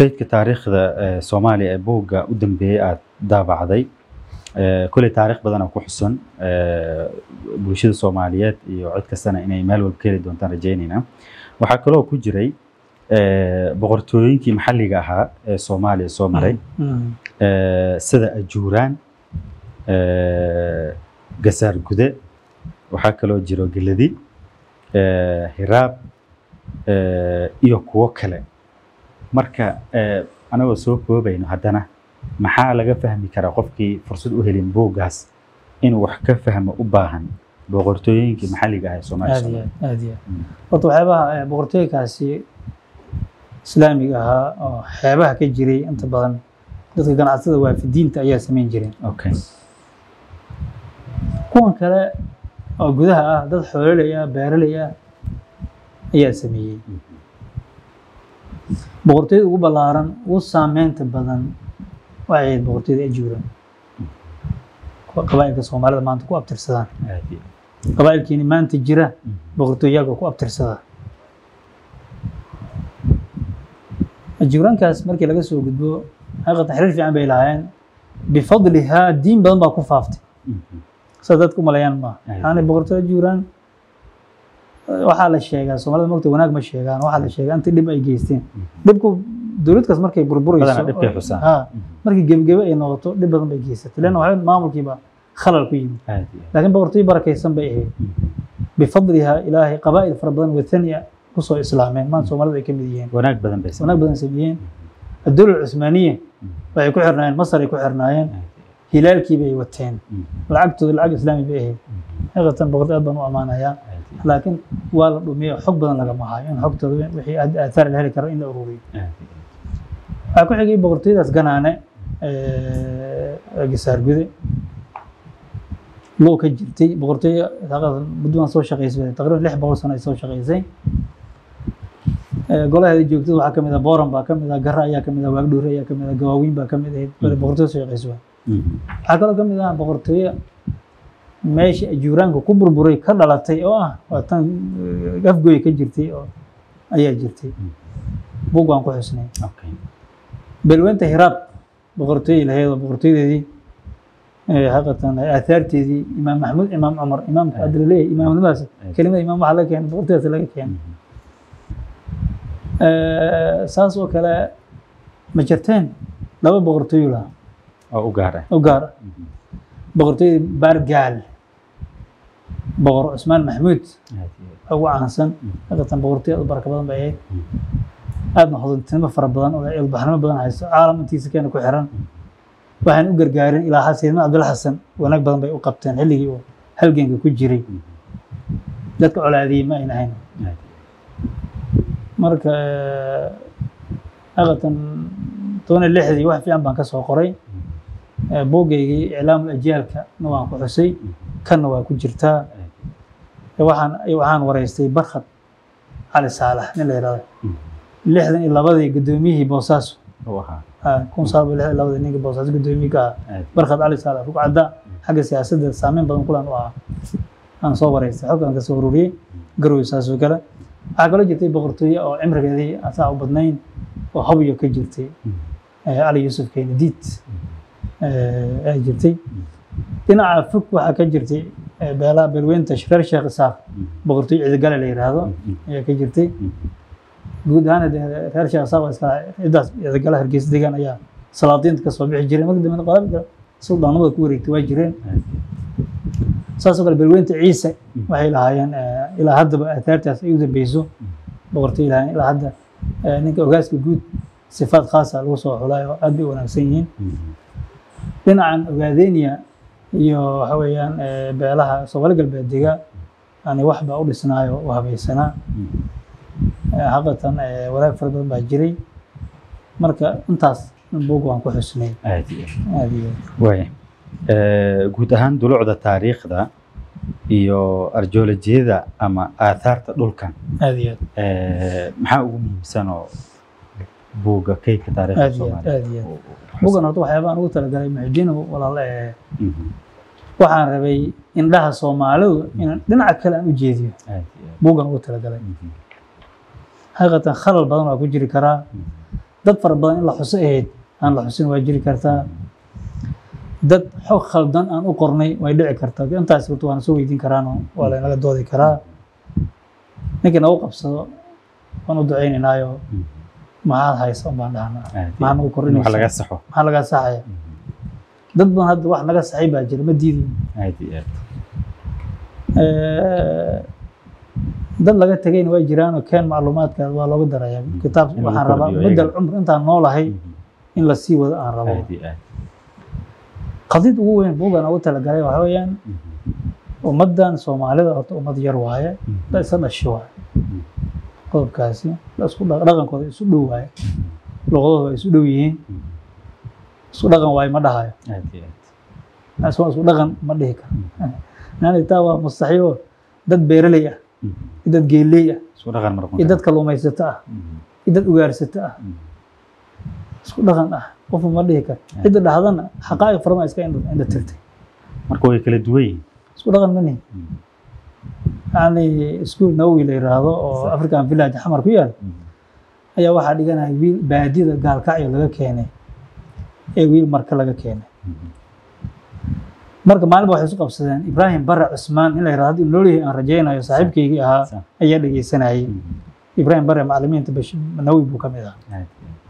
kaydka taariikhda ee soomaaliya ee buugga u dambeeyey aada daabacday ee, kolley taariikh badan oo ku xusan ee, bulshada soomaaliyeed iyo cid kastana inay meel walba ka heli doontaan rajeynayna waxaa kaloo ku jiray ee, boqortooyinkii maxalliga ahaa ee soomaaliya soo maray Mm. ee, sida ajuuraan ee, gasaar gude waxaa kaloo jiro geladi ee, hiraab ee, iyo kuwo kale marka ee, anagoo soo koobayno haddana maxaa laga fahmi karaa qofkii fursad u helin buuggaas inuu wax ka fahmo u baahan boqortooyinkii maxalliga ah ee soomaaliya aad soo iyo maray aad aad iyo aad Mm. horta waxyaabaha eh, boqortooyinkaasi islaamiga ahaa oo xeebaha ka jiray inta badan dadka ganacsatada waafidiinta ayaa samayn jireen okay kuwan kale oo gudaha ah dad xoololey ah beeraley ah ayaa sameeyey boqortooyada ugu ballaaran ugu saameynta badan waxay ahayd boqortooyada ajuuran kuwa qabaa'ilka soomaalida maanta ku abtirsadaan aad iyo qabaa'ilkiini maanta jira Mhm. boqortooyaaga ku abtirsada ajuurankaas markii laga soo gudbo xaqiiqatan xiriir fiican bay lahaayeen bifadlihaa diin badan baa ku faaftay Mhm. sida dadku umaleeyaan maaha Ay. yani boqortooy ajuuraan waxaa la sheegaa soomaalida mogta wanaag ma sheegaan waxaa la sheegaa inta dhib ay geysteen dhibku dowladkaas markay burburayso Badanaa dhibkay xusaan. ha Mhm. markii gebagebe ay noqoto dhib badan bay geysatay leanna waxaa maamulkiiba khalal ku yimid aad iyo laakiin boqortooy barakaysan bay ahayd Mhm. bifadliha ilaahay qabaa'il fara badan wathania kusoo islaameen maanta soomaalida ay ka mid yihiin wanaag badan bay wanaag badan sameeyeen adduula cusmaaniya waxay ku xirnaayeen masar ay ku xirnaayeen hilaalkii bay wateen lacagtooda lacag islaami bay ahayd xaqiiqatan boqortooy aad baan u ammaanayaa laakiin waa la dhumiyo xog badan lagama hayo in xogtooda wixii aad- aathaar la heli karo in la ururiyo waxaa ku xigay boqortooyadaas ganaane ee, gisaar gude loo ka jirtay boqortooyo xaqiiqatan muddo baan soo shaqaysay taqriiban lix boqol sano ay soo shaqaysay Ee, golaheeda joogtada waxaa kamid ah booran baa kamid ah gara ayaa kamid ah waagdhuure ayaa kamid ah gawaawiin baa kamid ahayd wali boqortooyo soo shaqaysa waay waxaa kaloo kamid ah boqortooyo meesha ajuuraanka ku burburay ka dhalatay oo ah waa tan eh, afgooy ka jirtay oo ayaa jirtay bug waan ku xusnay belwenta hiraab boqortooyay lahayd oo boqortooyadeedii eh, xaqiiqatan aathaarteedii imaam maxmuud imaam cumar imaamka hadda laleeyahay imaamnimadaas kelimada imaam waxaa laga keenay boqortooyadaas laga keenay Eh, saas oo kale ma jirteen laba boqortooyo lahaa oo u gaara oo gaar ah boqortooyada baargaal boqor cusmaan maxmuud oo ugu caansan xaqiiqatan boqortooy aad u baraka badan bay ahayd aadna hodantinimo fara badan oo ilbaxnimo badan hayso caalam intiisa keena ku xiran waxaan u gargaarin ilaa xasiidna cabdul xasan wanaag badan bay u qabteen xilligii uu halganka ku jiray dadka colaadiyey ma ayna ahayn marka xaqiiqatan toban iyo lixdii wax fiican baan ka soo qoray Eh, buuggaygii iclaamul ajyaalka na waan ku xusay kanna waa ku jirtaa Eh, waxaan waxaan wareystay barkhad cali saalax nin la yihahdo lixdan iyo labadii guddoomiyihii boosaaso u ahaa ah, kun sagaal boqol lixdan iyo labadii ninka boosaaso guddoomiye ka ah aad barkhad cali saalax rugcadda xagga siyaasadda saameyn badan kulan u ahaa aan soo wareystay xogkaan ka soo ururiyey garowe saas oo kale waxaa kaloo jirtay boqortooye oo cimrigeedii asaa u badnayn oo habyo ka jirtay eh, cali yuusuf keenadiid ay jirtay dhinaca fog waxaa ka jirtay eh, beelaha beelweynta reer sheekh isaaq boqortooyo ciidagale la yidhaahdo ayaa ka jirtay guud ahaan dee reer sheekh isaaq waa iska cidaas ciidagala hargeysa degaan ayaa salaadiinta kasoo bixi jiray markii dambe qaabka suldaanimada ku wareegtay waa jireen saasoo kale beelweynta ciise waxay lahaayeen eh, ilaa haddaba aathaartaas ay u dambeyso boqortooyo lahaayeen ilaa hadda eh, ninka ogaaska guud sifaad khaasa lagu soo xulay oo aad bay u wanaagsan yihiin dhinacan ogaadenia iyo waxa weeyaan eh, beelaha soomaali galbeed dega yani wax baa u dhisnaayo u habaysanaa Eh, xaqiiqatan eh, wanaag fara badan baa jiray marka intaas buug waan ku xusnay aad iyo aad iyo waaya Eh, guud ahaan dulucda taariikhda iyo arjoolojiyada ama aathaarta dhulkan aad iyo aad eh, maxaa ugu muhiimsan oo buugga kaydka taariikhda aad iyo aad soomaaliya aad iyo aad bugan horta waxyaabaan ugu talagalay muxudiin walaale eh, Mhm. waxaan rabay indhaha soomaalidu inaan dhinaca kale aan u jeediyo aad iyo aad. bugan ugu talagalay Mhm. xaqiiqatan khalal badan waa ku jiri karaa dad fara badan in la xuso ahayd aan la xusin waa jiri kartaa dad xog khaldan aan u qornay way dhici kartaa intaas horta waana soo weydiin karaano waa laynaga doodi karaa ninkii nagu qabsado waan u ducaynaynaayo maxaad haysa un baan dhahnaa Aad iyo maxaa nagu wax korinaysa laga saxo maxaa lagaa saxaya dad badan hadda wax naga saxay baa jira ma diidayo aad iyo aad dad laga tegayna way jiraan oo keen macluumaadkaas waa looga darayaa kitaab In lagu waxaan rabaa kordhiyo muddal ayaga. cumr intaan noolahay in la sii wado aan rabo aad iyo aad qadid ugu weyn buugan ugu talagalay waxa weeyaan ummaddan soomaalida horta ummad yar waaye la isa dhashi waaye qodobkaasi la isku dha- dhaqankooda isu dhow waaye luqadooda waa isu dhow yihiin isku dhaqan waaye ma dhahayo aad iyo aad isku isku dhaqan ma dhihi karo yani taa waa mustaxiil dad beeraley ah iyo dad geeley ah isku dhaqan mar iyo dad kalluumaysato ah iyo dad ugaarsato ah isku dhaqan ah qofku ma dhihi karo cidda dhahdana xaqaa'iq farma iska indha indha tirtay marka way kala duwan yihiin isku dhaqan ma nihin yani iskuul nawowi la yiraahdo oo african village xamar ku yaal ayaa waxaa dhiganaya wiil baadida gaalkacyo laga keenay ee wiil marka laga keenay marka maalinba waxay isu qabsadeen ibraahim bare cusmaan in la yirahdo haddii noolyahay aan rajaynayo saaxiibkaygii ahaa Sa- ayaa dhegeysanayay ibraahim bare macalimiinta bash nawowi buu ka mid ahaa aad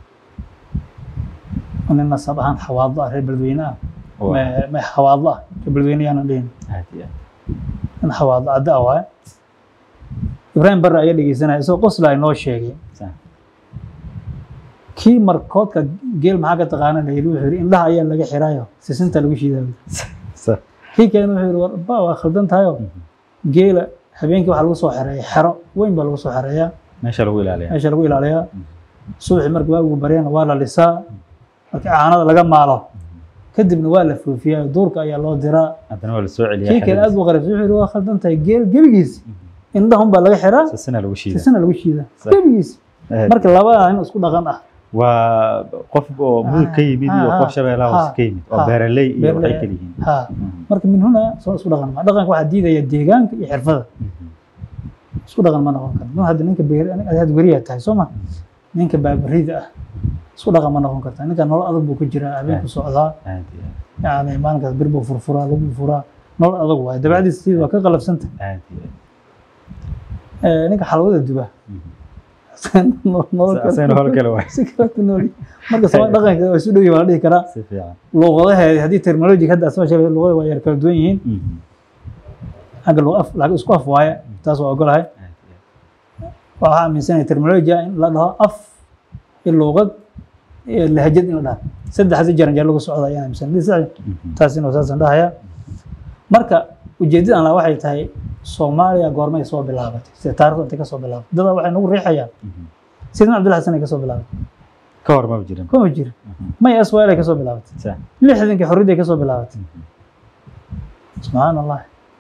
oo nin nasab ahaan xawaadlo ah reer beledweyne ah Waa. ma- ma xawaadlo ah reer beledweyne yaanan dhihin aad iyo aad nin xawaadlo cadda ah waaye ibraahim bare ayaa dhegeysanaya isagoo qosla ay noo sheegay Sa- kii markoodka geel maxaa ka taqaana la yidhi wuxuu yidhi indhaha ayaa laga xirayo sisinta lagu shiidaa sa- kii kalena wuxuu yidhi war ba waa khaldan tahayo geela habeenkii waxaa lagu soo xereeya xero weyn baa lagu soo xereeyaa meesha lagu ilaaliyaa meesha lagu ilaaliyaa subaxii marka waagu baryana waa la lisaa marka caanada laga maalo kadibna waa la foofiyaa duurka ayaa loo diraa haddana waa la soo celiyaa kii kale aad buu qaribsay wuxuu yidhi waa khaldan tahay geel gebigiis indhahun baa laga xiraa sasina lagu shiida sisana lagu shiidaa Sa- gebigiis Aad. marka labada in isku dhaqan ah waa qof oo mudug ka yimid iyo Ah, qof ah, shabeellaha ah, hoose ka yimid oo ah, beeraley iyo beeraley. waxay kala yihiin ha marka min huna soo isku dhaqan ma dhaqanka waxaa diidaya deegaanka iyo xirfada isku dhaqan ma noqon karo nin hadda ninka beer had weriyaa tahay soo ma ninka baabarida ah isku dhaqan ma noqon karta ninka nolol adag buu ku jiraa habeenku socdaa aad iyo aad yani maalinkaas bir buu furfuraa lagu furaa nolol adag waaye dabacdiisa sidii waa ka qalafsanta aad iyo aad Eh, ninka xalwada duba nolol kale- asagana hol kale waay si kale ku nool yahay. marka soo dhaqanka waa isu dhow yahay waa la dhihi karaa si fiican luqadaheedi haddii terminology hadda asma sheegay luqada waa yar kala duwan yihiin xagga luq af laakiin isku af waaye taas waa ogolahay aad iyo aad waxaa aaminsanaya terminology in la dhaho af iyo luqad iyo lahjad in la dhaho saddexda jaran jeer lagu socda ayaan aaminsan taas inuu saasan dhahaya marka ujeedada aan lahaa waxay tahay soomaaliya goormay soo bilaabatay sida taarikhdu intay ka soo bilaabatay dadaa waxay nagu riixayaan sidin cabdilla xasan ay ka soo bilaabatay ka hor ma jirin kuma jira may aswaal ay ka soo bilaabatay sa lixdankii xorriyadda ay ka soo bilaabatay subxaan allah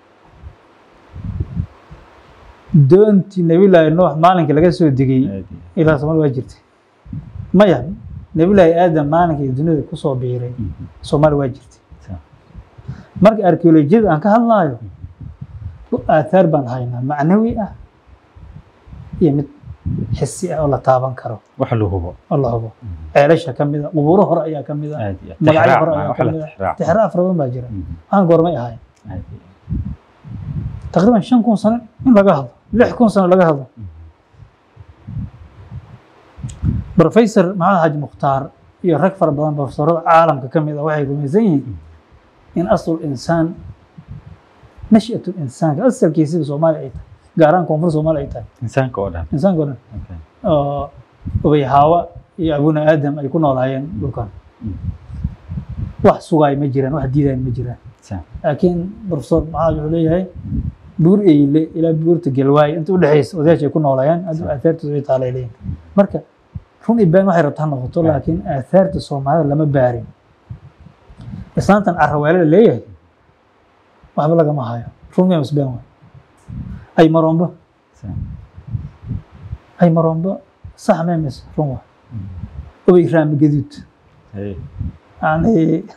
doontii nabilaahi nuux maalinkii laga soo degay aad iyo ilaa somal waa jirtay maya nabilaahi aadam maalinkii dunida kusoo biiray soomaali waa jirtay Sa- marka arkeolojiyada aan ka hadlaayo aathaar baan haynaa macnawi ah iyo mid xisi ah oo la taaban karo wax la hubo oo la hubo ceelasha ka mid a qubuuro hore ayaa ka mid a aad iyo aad magacyo hore Tixraac, ayaa wax ka la mid a tixraac. tixraa fara badan baa jira waxaan goormay ahayn aad iyo taqriiban shan kun sano in laga hadlo lix kun sano laga hadlo professor maxamed xaaji mukhtaar iyo rag fara badan profesorada caalamka ka mid a waxay rumaysan yihiin in asl insaan nashatu insaanka asalkiisiba soomaaliya ay tahay gaar ahaan koonfur soomaaliya ay tahay insaanka oo dhan insaanka o dhan Okay. oo ubay haawa iyo abuna aadam ay ku noolaayeen dhulkan wax sugaay ma jiraan wax diidaay ma jiraan Sa- laakiin profesor maxamed wuxuu leeyahay buur eyle ilaa buurta galwaay inta udhexaysa odayaasha ay ku noolaayeen hadda aahaartooda way taalay leeyihin marka run iyo been waxay rabta ha noqoto laakiin aahaarta soomaalida lama baarin islaantan caraweele la leeyahay waxba lagama hayo run miya mas been waay ay marombo sa- ay marombo sax mee mis run waay ubay raami gaduud hey. yani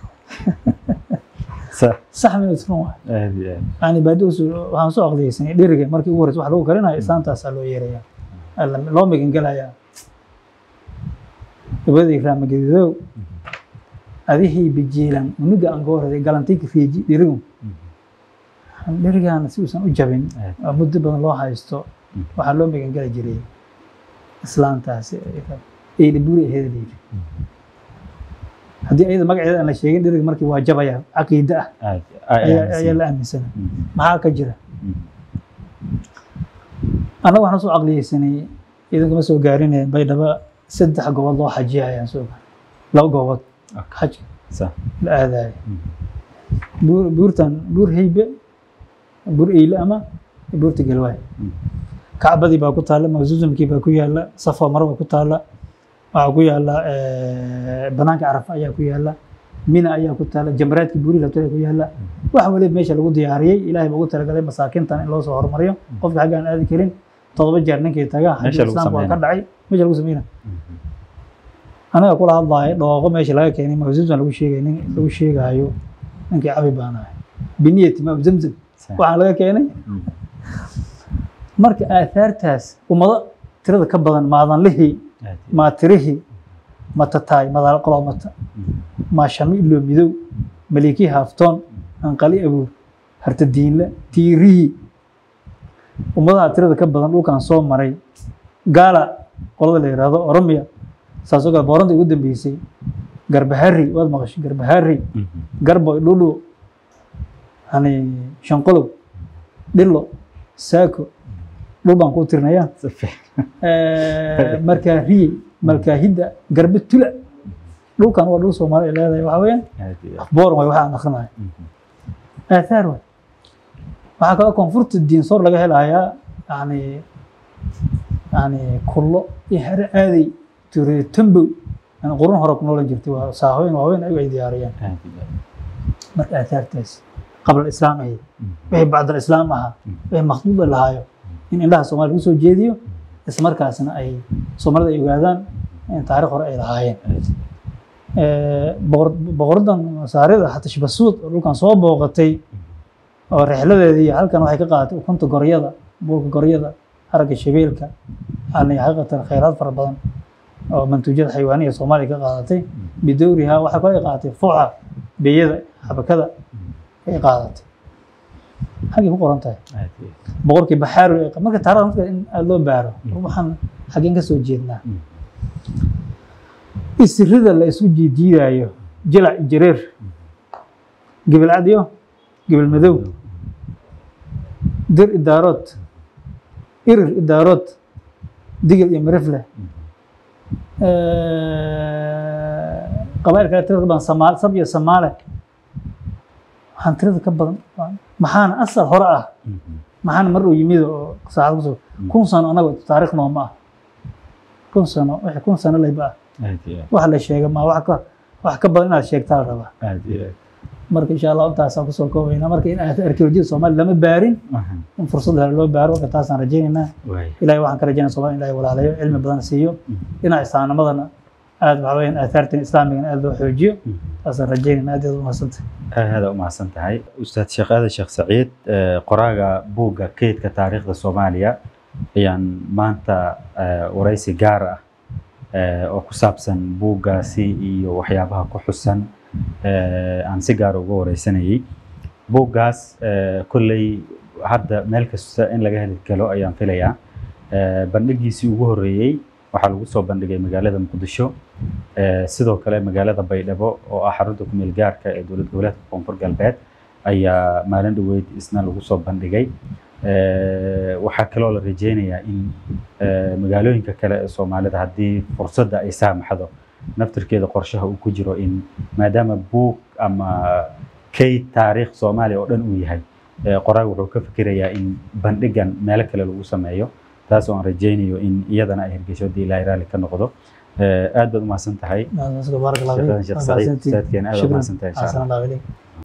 Sa- sax mee mis run waay aad iyo aad yani baadi waxaan soo aqliyeysanay dheriga markii ugu horeysa wax lagu karinayo islaantaasaa loo yeeraya Alla- loo megan gelayaa gabadhii raamagadidow adihii bijiilan unuga aan goo horeday galantiga riiji dhirigu dhirigaana si uusan u jabin oo muddo badan loo haysto waxaa loo magangeli jiray islaantaasi eyli buri aheeda layidhi haddii ayada magaceeda aan la sheegin dhiriga markii waa jabaya caqiide ah aad ayaa ayaa la aaminsana maxaa ka jira annaga waxaan soo caqliyeysanay idinkama soo gaarine baydhabo saddex gobood loo xajiya ayaan soo gaaray laba gobood xajka sa la aadayo buur buurtan buur heybe buur eyle ama buurta galwaay kacbadii baa ku taalla mawsuusumkii baa ku yaalla safa maro baa ku taalla waxaa ku yaalla banaanka carafa ayaa ku yaalla mina ayaa ku taalla jamraadkii buuri labtay ku yaalla wax waliba meesha lagu diyaariyey ilaahay baa ugu talagalay masaakintan in loo soo horumariyo qofka xagga aan aadi karin todoba jeer ninkii taga Meesha xajka lagu islaamka waa ka sameynaa. dhacay meesha lagu sameyna anaga kula hadlaayo dhooqo meesha laga keenay mawsuusan lagu sheegay nin lagu sheegaayo ninkii cabi baan ahay biniyati maam zamzam waxaan laga keenay marka aahaartaas ummado tirada ka badan maadanlihii maatirihii matataay madaal qoloomata maashami ilo midow malikii haaftoon anqali abuur hartadiinle tiirihii ummadaha tirada ka badan dhulkan soo maray gaala qolada la yidhaahdo oromiya saasoo kale booranta ugu dambeysay garbahari waad maqashay garbahari garbo dhulu yani shanqolow dhilo saako dhul baan kuu tirinayaa markaariye malkaahidda garbe tula dhulkan waa dhul soomaali ay leedahay waxaa weeyaan booran waay waxa aan akrinayo aathaar waay waxaa kaloo koonfurta diinsoor laga helayaa yani yani kullo iyo hare aaday tuure tambow yani qurun hore ku noolan jirtay waa saahooyin waaweyn ayagu ay diyaariyaan marka aathaartaas qabla islaam ahayd wixii bacda islaam ahaa wixii makhduuda lahaayo in indhaha soomaaliya lagu soo jeediyo ismarkaasna ay soomaalida ay ogaadaan in taariikh hore ay lahaayeen boqor- boqoradan masaarida xatashbasuud oo dhulkan soo booqatay oo rixladeedii halkan waxay ka qaadatay ukunta goryada buulka goryada haragga shabeelka yani xaqiiqatan khayraad fara badan oo mantuujyada xayawaaniya soomaaliya ka qaadatay bidowriha waxay kale ay qaadatay fuuca beeyada xabakada ay qaadatay xaggay ku qoran tahay boqorkii baxaaru ee marka taariikhda marka in aada loo baaro waxaan xaggeen ka soo jeednaa isirida la isu jiijiidaayo jilac jareer gebil cad iyo gebil madow dir idaarood irir idaarood digil iyo mirifle qabail kale tirada ka badan samaal sab iyo samaale waxaan tirada ka badan maxaana asal hore ah maxaana mar uu yimid oo saacad kusoo kun sano anaga taariikh nooma ah kun sano wixii kun sano layba ah wax la sheega ma wax ka wax ka badan inaad sheegtaa la rabaa marka insha allah intaasaan kusoo koobaynaa marka in aad arkeolojiyada soomaaliya lama baarin in fursad hore loo baaro marka taasaan rajaynaynaa ilahay waxaan ka rajaynaa somalia ilahay walaalayo cilmi badan siiyo dhinaca islaamnimadana aad waxa weyaan aahaartan islaamigana aad loo xoojiyo taasaan rajaynaynaa aad aad umahadsantay aada u mahadsan tahay ustaad sheekh aadan sheekh saciid eh, qoraaga buugga keydka taariikhda soomaaliya ayaan maanta eh, waraysi gaar ah eh, oo ku saabsan buuggaasi iyo waxyaabaha ku xusan eh, aan si gaar uga wareysanayay buuggaas eh, kolley hadda meel kasta in laga heli karo ayaan filayaa Eh, bandhigiisii ugu horreeyey waxaa lagu soo bandhigay magaalada muqdisho Eh, sidoo kale magaalada baydhabo oo ah xarunta ku meel gaarka ee dowlad goboleedka koonfur galbeed ayaa maalin dhoweyd isna lagu soo bandhigay Eh, waxaa kaloo la rajeynayaa in eh, magaalooyinka kale ee soomaalida haddii fursadda ay saamaxdo naftirkeeda qorshaha uu ku jiro in maadaama buug ama kayd taariikh soomaaliya oo dhan uu yahay eh, qoraag wuxuu ka fikirayaa in bandhigan meelo kale lagu sameeyo taas oo aan rajeynayo in iyadana ay hirgesho haddii ilaahay raalli ka noqdo Eh, aad baad umahadsan tahay baarak allah sheekhadan sheekh saciid ustaadkeena aad baad shukran umahadsan tahay insha allah xasan allah ilayk